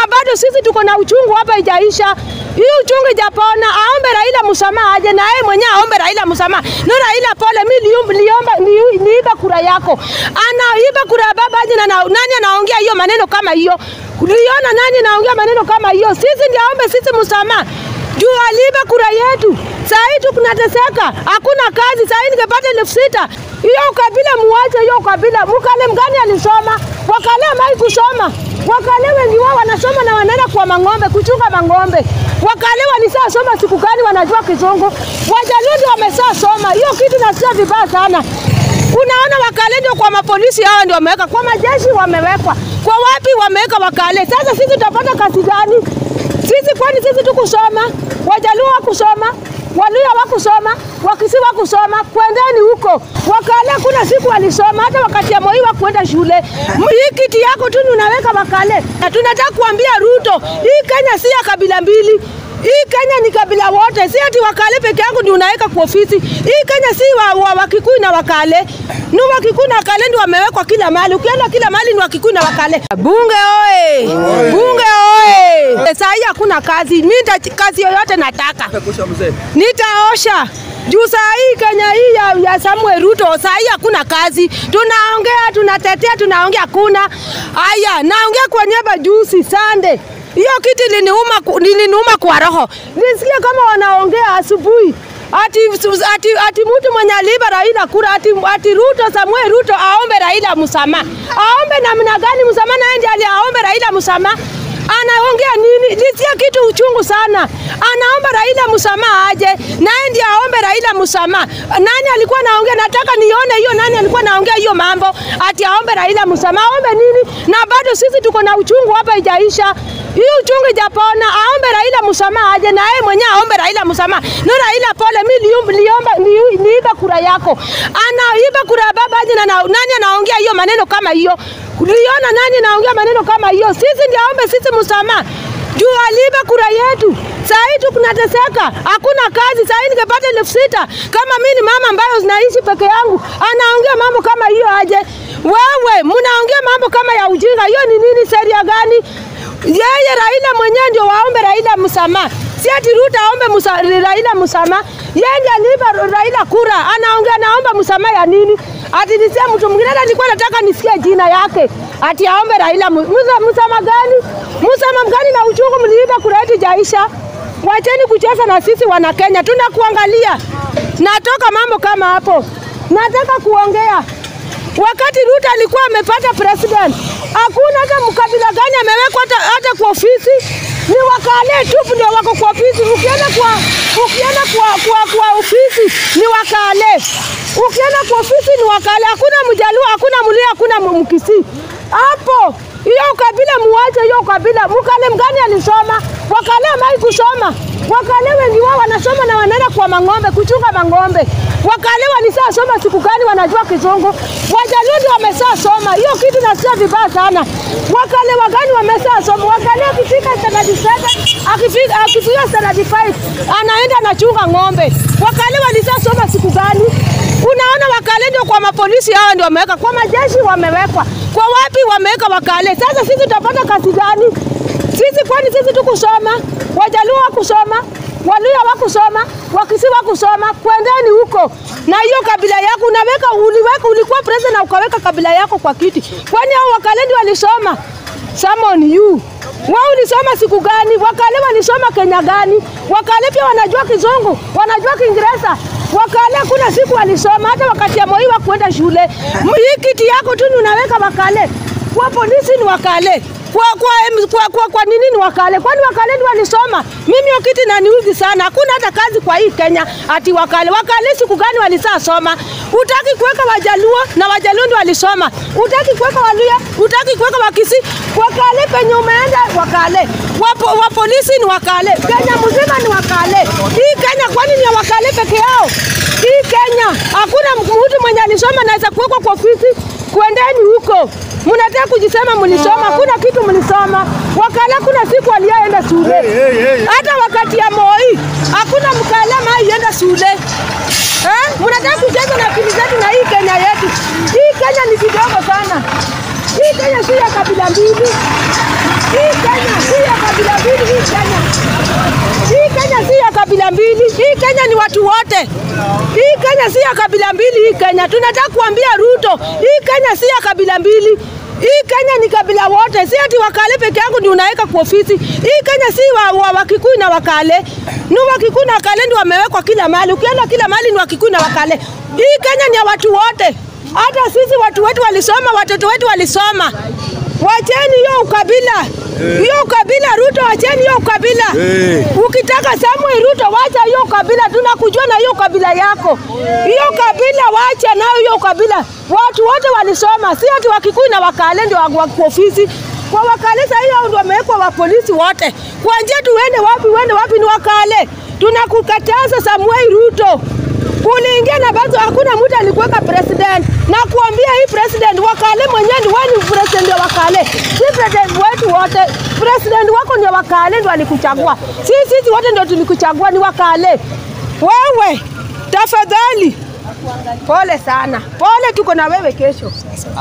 bado sisi tuko na uchungu hapa, ijaisha hii uchungu ijapona. Aombe Raila msamaha aje na yeye mwenyewe aombe Raila msamaha. No Raila, pole, mimi niliomba niiba kura yako, anaiba kura ya baba aje na nani anaongea hiyo maneno kama hiyo? Uliona nani anaongea maneno kama hiyo? Sisi ndio aombe sisi msamaha juu aliiba kura yetu. Saa hii tunateseka, hakuna kazi. Saa hii ningepata elfu sita hiyo ukabila muache hiyo ukabila. Mkale mgani alisoma? Wakale amai kusoma. Wakale wengi wao wanasoma na wanaenda kwa mang'ombe kuchunga mang'ombe. Wakale walisaa soma siku gani? Wanajua Kizungu. Wajaluo ndio wamesaa soma. Hiyo kitu nasikia vibaya sana. Unaona wakale ndio kwa mapolisi hawa ndio wameweka, kwa majeshi wamewekwa, kwa wapi wameweka wakale. Sasa sisi tutapata kazi gani? Sisi kwani sisi tukusoma? Wajaluo wakusoma, Waluya wakusoma, Wakisi wakusoma, kwendeni huko. Wakale kuna siku walisoma, hata wakati ya Moi wakuenda shule. Hii kiti yako tu unaweka wakale. Na tunataka kuambia Ruto, hii Kenya si ya kabila mbili. Hii Kenya ni kabila wote, si ati Wakale peke yangu ndio unaweka kwa ofisi. Hii Kenya si wa, wa Wakikuyu na Wakale. Ni Wakikuyu na Wakale ndio wamewekwa kila mahali. Ukienda kila mahali ni Wakikuyu na Wakale. Bunge oye! Bunge oye! Saa hii hakuna kazi. Mimi kazi yoyote nataka. Nitaosha. Juu saa hii Kenya hii ya, ya Samuel Ruto saa hii hakuna kazi. Tunaongea, tunatetea, tunaongea hakuna. Haya, naongea kwa niaba juzi Sunday hiyo kiti liniuma, liniuma kwa roho. Nisikia kama wanaongea asubuhi ati, ati, ati mtu mwenye aliiba Raila kura ati, ati Ruto Samuel Ruto aombe Raila msamaha. Aombe namna gani msamaha? Naye ndiye aliaombe Raila msamaha anaongea nini? Nisikia kitu uchungu sana. Anaomba Raila msamaha aje, naye ndiye aombe Raila msamaha. Nani alikuwa naongea? Nataka nione hiyo, nani alikuwa naongea hiyo mambo ati aombe Raila msamaha. Aombe nini? Na bado sisi tuko na uchungu hapa, ijaisha hii uchungu ijapona. Aombe Raila msamaha aje, na yeye mwenyewe aombe Raila msamaha. No Raila, pole, mimi niliomba niiba kura yako, anaiba kura ya baba aje na nani anaongea hiyo maneno kama hiyo? Uliona nani anaongea maneno kama hiyo? Sisi ndio aombe sisi msamaha juu aliiba kura yetu. Saa hii tunateseka, hakuna kazi. Saa hii ningepata elfu sita kama mimi ni mama ambayo zinaishi peke yangu, anaongea mambo kama hiyo aje? Wewe mnaongea mambo kama ya ujinga, hiyo ni nini? Sheria gani? Yeye Raila mwenyewe ndio waombe Raila msamaha, si ati Ruto aombe musa, Raila msamaha. Yeye ndiye aliiba Raila kura, anaongea naomba msamaha ya nini? Ati nisia mtu mwingine, hata nilikuwa nataka nisikie jina yake, ati aombe Raila msamaha gani? Msamaha gani? Na uchungu mliiba kura yetu jaisha. Wacheni kucheza na sisi wana Kenya, tunakuangalia. Natoka mambo kama hapo, nataka kuongea wakati Ruto alikuwa amepata president, hakuna hata mkabila gani amewekwa hata, hata kwa ofisi. Ni wakale tu ndio wako kwa ofisi. Ukienda kwa ukienda kwa, kwa, kwa ofisi ni wakale, ukienda kwa ofisi ni wakale. Hakuna Mjaluo, hakuna Mluya, hakuna Mkisii hapo. Hiyo ukabila muache hiyo ukabila. Mkale mgani alisoma? Wakale amai kusoma. Wakale wengi wao wanasoma na wanaenda kwa mang'ombe kuchunga mang'ombe. Wakale walisaa soma siku gani? Wanajua Kizungu. Wajaluo ndio wamesaa soma. Hiyo kitu nasikia vibaya sana. Wakale wagani wamesaa soma? Wakale akifika standard 7 akifika akifika standard 5 anaenda anachunga ng'ombe. Wakale walisaa soma siku gani? Unaona, wakale ndio kwa mapolisi hawa ndio wameweka, kwa majeshi wamewekwa, kwa wapi wameweka wakale. Sasa sisi tutapata kazi gani? Sisi kwani sisi tukusoma? Wajaluo wakusoma, Waluya wakusoma, Wakisi wakusoma, kwendeni huko na hiyo kabila yako unaweka, uliweka, ulikuwa president na ukaweka kabila yako kwa kiti. Kwani hao wakale ndio walisoma? Samon you wao ulisoma siku gani? Wakale walisoma Kenya gani? Wakale pia wanajua Kizungu, wanajua Kiingereza. Wakale kuna siku walisoma, hata wakati ya Moi wakuenda shule. Hii kiti yako tu unaweka wakale, kwa polisi ni wakale kwa, kwa, kwa, kwa, kwa nini ni wakale? Kwani wakale ndio walisoma? Mimi hiyo kiti naniudhi sana. Hakuna hata kazi kwa hii Kenya ati wakale. Wakale siku gani walisaa soma? Utaki kuweka Wajaluo na Wajaluo ndio walisoma. Utaki kuweka Waluya, utaki kuweka Wakisi. Wakale penye umeenda wakale. Wapo, wa polisi ni wakale. Kenya mzima ni wakale. Hii Kenya kwani ni ya wakale peke yao? Hii Kenya hakuna mtu mwenye alisoma naweza kuwekwa kwa ofisi. Kwendeni huko. Mnataka kujisema mlisoma, hakuna kitu mlisoma. Wakala kuna siku aliyeenda shule. Hata wakati ya Moi hakuna mkala maienda shule. Eh? Mnataka kucheza na akili zetu na hii Kenya yetu. Hii Kenya ni kidogo sana. Hii Kenya si ya kabila mbili. Hii Kenya si ya kabila mbili. Hii Kenya ni watu wote. Hii Kenya si ya kabila mbili. Hii Kenya tunataka kuambia Ruto, hii Kenya si ya kabila mbili. Hii Kenya ni kabila wote, si ati Wakale peke yangu ndio unaweka kwa ofisi. Hii Kenya si wa, wa Wakikuyu na Wakale, ni Wakikuyu na Wakale ndio wamewekwa kila mahali. Ukienda kila mahali ni Wakikuyu na Wakale. Hii Kenya ni ya watu wote, hata sisi watu wetu walisoma, watoto wetu walisoma. Wacheni hiyo ukabila, hiyo ukabila. Ruto, wacheni hiyo ukabila. Eh. Ukitaka Samuel Ruto, wacha hiyo ukabila, tunakujua na hiyo ukabila yako. Hiyo ukabila wacha nayo hiyo ukabila. Watu wote walisoma, si ati Wakikuyu na Wakale ndio wa kwa ofisi. Kwa Wakale sasa hiyo ndio wamewekwa wa polisi wote. Kuanzia tuende wapi, uende wapi ni Wakale. Tunakukataza Samuel Ruto. Uliingia na bado hakuna mtu alikuweka president na kuambia hii president Wakale mwenyewe ni wewe ni president wa Wakale, si president wetu wote. President wako ni Wakale ndio alikuchagua, si sisi wote ndio tulikuchagua, ni Wakale. Wewe tafadhali, pole sana, pole, tuko na wewe kesho.